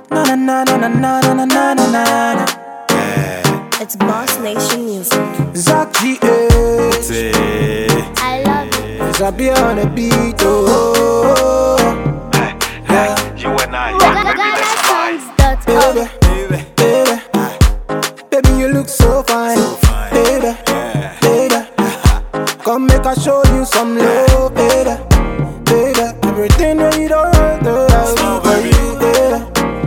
Na na na na na na na na na na. It's Boss Nation Music. Zach G.A. Say, I love it. Zabi on the beat, oh. hey, you and I, GhanaSongs.org. Baby, baby, baby, you look so fine, fine. baby, yeah. baby. Come make I show you some love, baby, baby. Everything that you don't want, girl, I Small do for baby. you, baby,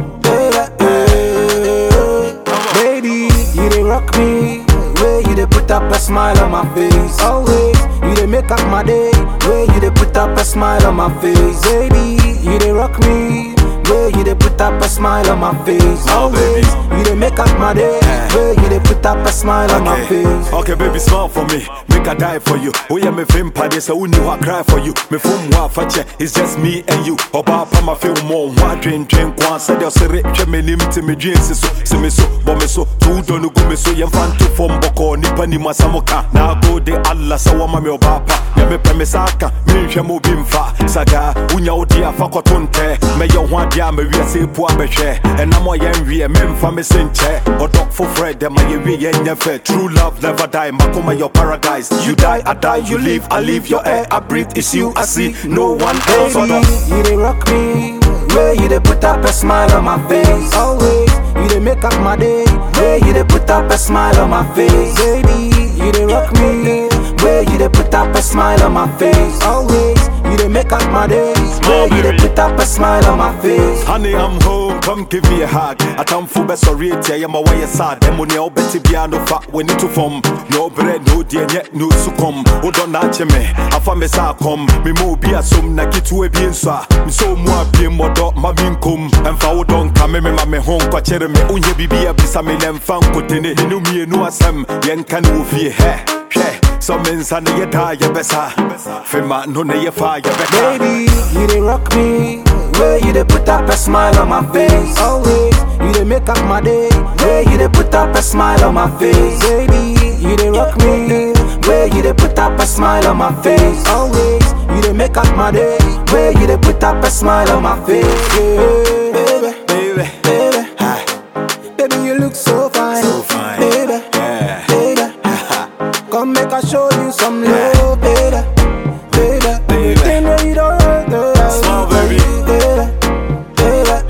baby. Baby, you dey rock me. Way you dey put up a smile on my face. Always, you dey make up my day. Way you dey put up a smile on my face. Baby, you dey rock me. Way you dey put up a smile on my face. Oh, baby. Always, you dey make up my day. Way you dey put up a smile on my Okay. face. okay, baby, smile for me. Make I die for you. Oh, yeah, me film party, so who knew I cry for you? Me film wa fache, it's just me and you. Oba pa ma film more. Wa train train kwan said your sere. Che me nim to me dreams so. Se me so, bo me so. Tu do no go me so. Yem fan to form boko. Nipa ni masamoka. Na go de Allah sa wa ma me oba pa. Ya me pe me saka. Me nhwe mo bi mfa. Saga, unya odi afa kotonte. Me yo ho adia me wi ase pu abehwe. Enam o yen wi me mfa me senche. Odok for Fred, dem ye wi yen nyefe. True love never die. Makoma your paradise. You die, I die. You live, I live. Your air, I breathe. It's you I see. No one else. Baby, Odok. you dey rock me. Way you dey put up a smile on my face. Always, you dey make up my day. Way you dey put up a smile on my face. Baby, you dey rock me. Way you dey put up a smile on my face. Always, you dey make up my day. Way you dey put up a smile on my face. Honey, I'm home, come give me a hug. I come for best sorry, I am away sad. Them when you betty piano fat when it to form. No bread, no dear, yet no succumb. Who don't natch me? I found me sa come. Me mo be a sum na get to a bien sa. Me so mo be mo dot my bin cum. And for don't come me ma me home kwa chere me. Unye bibi a bisa me lem fan kotene. Me no me no asem. Yen kan wo fie he. Hwɛ, sɛ me nsa ne yɛ daa yɛbɛsa fema no ne yɛ fa yɛbɛka Baby, you dey rock me. Way you dey put up a smile on my face. Always, you dey make up my day. Way you dey put up a smile on my face. Baby, you dey rock me. Way you dey put up a smile on my face. Always, you dey make up my day. Way you dey put up a smile on my face. Yeah, baby, baby baby, Hi. baby, you look so fine. So fine. baby, Yeah. baby. Come make I show you some love, baby, baby. Everything that you don't want, girl, I Small do for baby. you, baby,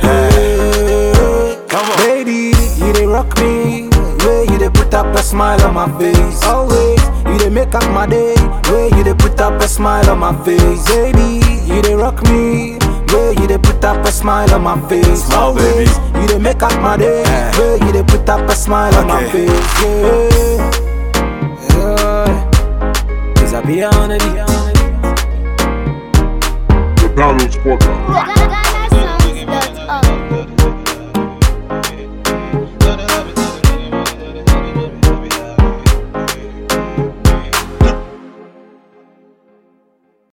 baby. Come on. Baby, you dey rock me. Way you dey put up a smile on my face. Always, you dey make up my day. Way you dey put up a smile on my face. Baby, you dey rock me. Way you dey put up a smile on my face. Smile, baby. Always, you dey make up my day. Eh. Way you dey put up a smile on my Okay. face. Yeah. Yeah. Cause I be on it. The Downloads Podcast. Ghana